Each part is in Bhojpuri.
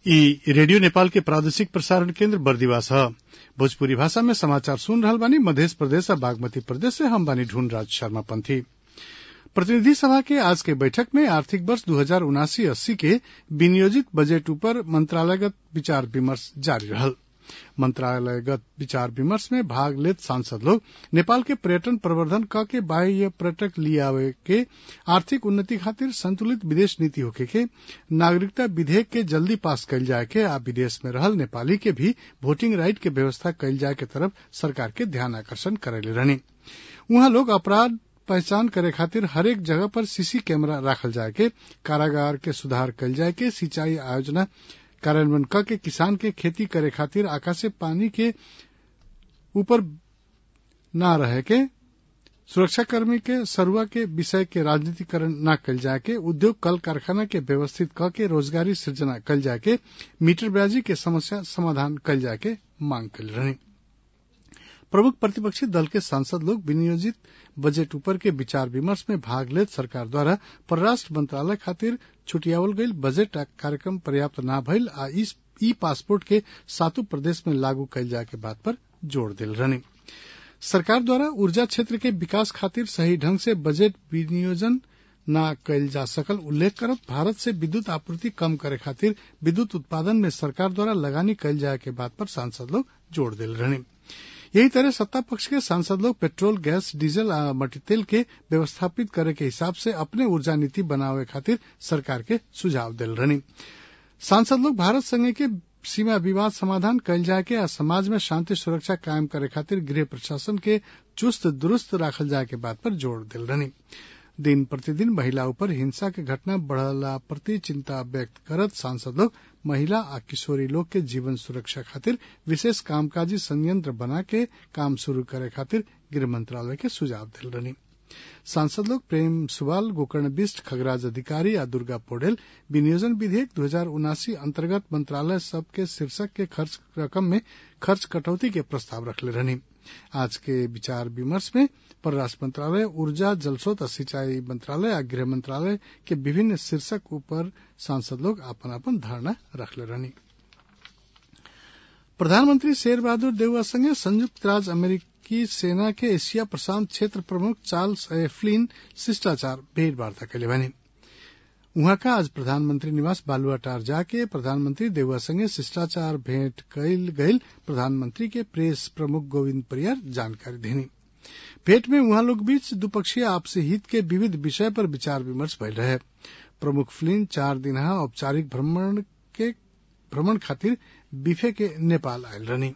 ई रेडियो नेपाल के प्रादेशिक प्रसारण केन्द्र बर्दिवास ह भोजपुरी भाषा में समाचार सुन रहल बानी मधेश प्रदेश आ बागमती प्रदेश से हम बानी ढूंढ राज शर्मा पंथी प्रतिनिधि सभा के आज के बैठक में आर्थिक वर्ष दू हजार उनासी अस्सी के विनियोजित बजट ऊपर मंत्रालयगत विचार विमर्श जारी रहल मंत्रालयगत विचार विमर्श में भाग लेत सांसद लोग नेपाल के पर्यटन प्रवर्धन क के बाह्य पर्यटक लियावे के आर्थिक उन्नति खातिर संतुलित विदेश नीति होखे के नागरिकता विधेयक के जल्दी पास कइल जाए के आ विदेश में रहल नेपाली के भी वोटिंग राइट के व्यवस्था कइल जाए के तरफ सरकार के ध्यान आकर्षण करैले रहनी उहाँ लोग अपराध पहचान करे खातिर हरेक जगह पर सीसी कैमरा राखल जाए के कारागार के सुधार कइल जाए के सिंचाई आयोजना कार्यान्वयन क के किसान के खेती करे खातिर आकाशे पानी के ऊपर न रहे के सुरक्षाकर्मी के सरुआ के विषय के राजनीतिकरण न कल जाए के उद्योग कल कारखाना के व्यवस्थित क के रोजगारी सृजना कल जाए के मीटर ब्याजी के समस्या समाधान कल जाए के मांग कल रही प्रमुख प्रतिपक्षी दल के सांसद लोग विनियोजित बजट ऊपर के विचार विमर्श में भाग लेत सरकार द्वारा परराष्ट्र मंत्रालय खातिर छुटियावल गईल बजट कार्यक्रम पर्याप्त न भइल आ ई पासपोर्ट के सातों प्रदेश में लागू कइल जाए के बात पर जोर दिल रहनी सरकार द्वारा ऊर्जा क्षेत्र के विकास खातिर सही ढंग से बजट विनियोजन न कइल जा सकल उल्लेख करत भारत से विद्युत आपूर्ति कम करे खातिर विद्युत उत्पादन में सरकार द्वारा लगानी कइल जाए के बात पर सांसद लोग जोर दिल रहनी यही तरह सत्ता पक्ष के सांसद लोग पेट्रोल गैस डीजल आ मट्टी के व्यवस्थापित करे के हिसाब से अपने ऊर्जा नीति बनावे खातिर सरकार के सुझाव दिल रहनी सांसद लोग भारत संघ के सीमा विवाद समाधान कइल जाए के आ समाज में शांति सुरक्षा कायम करे खातिर गृह प्रशासन के चुस्त दुरुस्त राखल जाए के बात पर जोर दिल रहनी दिन प्रतिदिन महिला ऊपर हिंसा के घटना बढ़ला प्रति चिंता व्यक्त करत सांसद लोग महिला आ किशोरी लोग के जीवन सुरक्षा खातिर विशेष कामकाजी संयंत्र बना के काम शुरू करे खातिर गृह मंत्रालय के सुझाव दिल रहनी सांसद लोग प्रेम सुवाल गोकर्ण बिष्ट खगराज अधिकारी आ दुर्गा पौडेल विनियोजन विधेयक दो हजार उनासी अंतर्गत मंत्रालय सब के शीर्षक के खर्च रकम में खर्च कटौती के प्रस्ताव रखले रहनी आज के विचार विमर्श में परराष्ट्र मंत्रालय ऊर्जा जलस्रोत और सिंचाई मंत्रालय आ गृह मंत्रालय के विभिन्न शीर्षक ऊपर सांसद लोग अपन अपन धारणा रखले रहनी प्रधानमंत्री शेर बहादुर देउवा संगे संयुक्त राज्य अमेरिकी सेना के एशिया प्रशांत क्षेत्र प्रमुख चार्ल्स एफ्लिन शिष्टाचार भेंटवार्ता कैले बने उहाँ का आज प्रधानमंत्री निवास बालुआटार जाके प्रधानमंत्री देउवा संगे शिष्टाचार भेंट कैल गईल प्रधानमंत्री के प्रेस प्रमुख गोविंद परियार जानकारी देनी भेंट में उहाँ लोग बीच द्विपक्षीय आपसी हित के विविध विषय पर विचार विमर्श भइल रहे प्रमुख फ्लिन चार दिनहा औपचारिक भ्रमण के भ्रमण खातिर बिफे के नेपाल आयल रहनी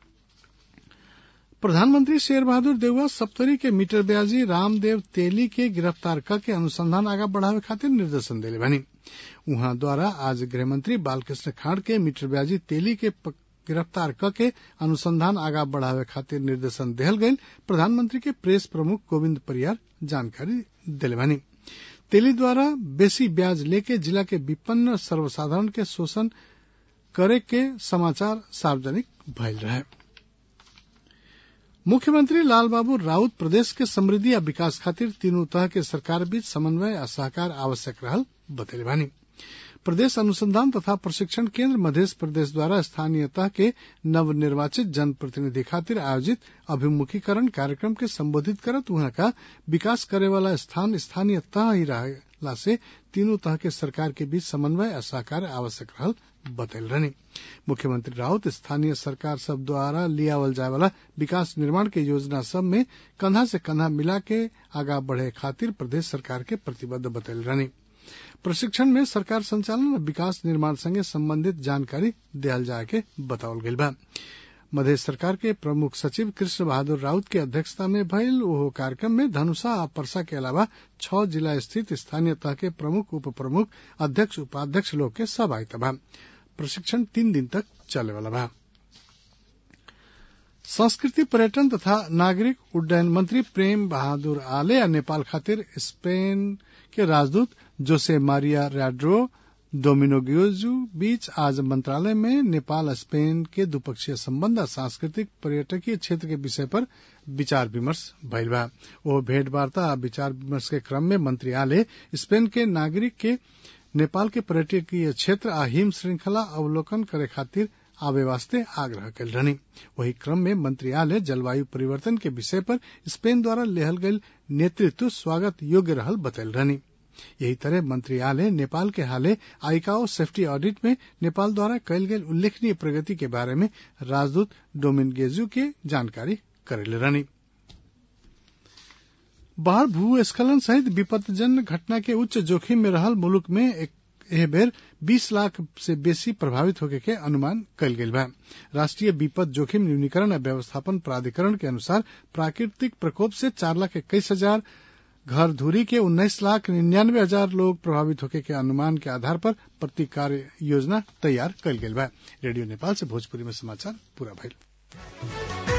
प्रधानमंत्री शेर बहादुर देउवा सप्तरी के मीटर ब्याजी रामदेव तेली के गिरफ्तार क के अनुसंधान आगा बढ़ावे खातिर निर्देशन दिले बनी उहाँ द्वारा आज गृहमंत्री बालकृष्ण खाड़ के मीटर ब्याजी तेली के गिरफ्तार क के अनुसंधान आगा बढ़ावे खातिर निर्देशन देहल गईल प्रधानमंत्री के प्रेस प्रमुख गोविंद परियार जानकारी दिले बनी तेली द्वारा बेसी ब्याज लेके जिला के विपन्न सर्वसाधारण के शोषण करे के समाचार सार्वजनिक भइल रहे मुख्यमंत्री लालबाबू राउत प्रदेश के समृद्धि आ विकास खातिर तीनों तरह के सरकार बीच समन्वय आ सहकार आवश्यक रहल बतैले बानी प्रदेश अनुसंधान तथा प्रशिक्षण केंद्र मध्य प्रदेश द्वारा स्थानीय तह के नवनिर्वाचित जनप्रतिनिधि खातिर आयोजित अभिमुखीकरण कार्यक्रम के संबोधित करत वहां का विकास करे वाला स्थान स्थानीय तह ही रहला से तीनों तरह के सरकार के बीच समन्वय आ सहकार आवश्यक रहल बतैल रहनी मुख्यमंत्री राउत स्थानीय सरकार सब द्वारा लियावल जाए वाला विकास निर्माण के योजना सब में कंधा से कंधा मिला के आगा बढ़े खातिर प्रदेश सरकार के प्रतिबद्ध बतैल रहनी प्रशिक्षण में सरकार संचालन और विकास निर्माण संगे संबंधित जानकारी दियल जाए के बतावल गईल बा मध्य सरकार के प्रमुख सचिव कृष्ण बहादुर राउत के अध्यक्षता में भइल ओहो कार्यक्रम में धनुषा आ परसा के अलावा छह जिला स्थित स्थानीय तह के प्रमुख उप प्रमुख अध्यक्ष उपाध्यक्ष लोग के सहभागिता बा प्रशिक्षण तीन दिन तक चले वाला बा संस्कृति पर्यटन तथा नागरिक उड्डयन मंत्री प्रेम बहादुर आले आ नेपाल खातिर स्पेन के राजदूत जोसे मारिया रैड्रो डोमिनोगियोजू बीच आज मंत्रालय में नेपाल स्पेन के द्विपक्षीय संबंध और सांस्कृतिक पर्यटकीय क्षेत्र के विषय पर विचार विमर्श भइल बा ओ भेंट वार्ता आ विचार विमर्श के क्रम में मंत्री आले स्पेन के नागरिक के नेपाल के पर्यटकीय क्षेत्र आ हिम श्रृंखला अवलोकन करे खातिर आवे वास्ते आग्रह कल रहनी वही क्रम में मंत्रियालय जलवायु परिवर्तन के विषय पर स्पेन द्वारा लेहल गयल नेतृत्व स्वागत योग्य रहल बतल रहनी यही तरह मंत्रियालय नेपाल के हाले आईकाओ सेफ्टी ऑडिट में नेपाल द्वारा कयल गेल उल्लेखनीय प्रगति के बारे में राजदूत डोमिन गेजू के जानकारी करेले रहनी बाढ़ भूस्खलन सहित विपदजन्य घटना के उच्च जोखिम में रहल मुल्क में एह बेर 20 लाख से बेसी प्रभावित होके के अनुमान कल गेल बा राष्ट्रीय विपद जोखिम न्यूनीकरण और व्यवस्थापन प्राधिकरण के अनुसार प्राकृतिक प्रकोप से चार लाख इक्कीस हजार घर धूरी के उन्नीस लाख निन्यानवे हजार लोग प्रभावित होके के अनुमान के आधार पर प्रतिकार योजना तैयार कल गेल बा रेडियो नेपाल से भोजपुरी में समाचार पूरा भइल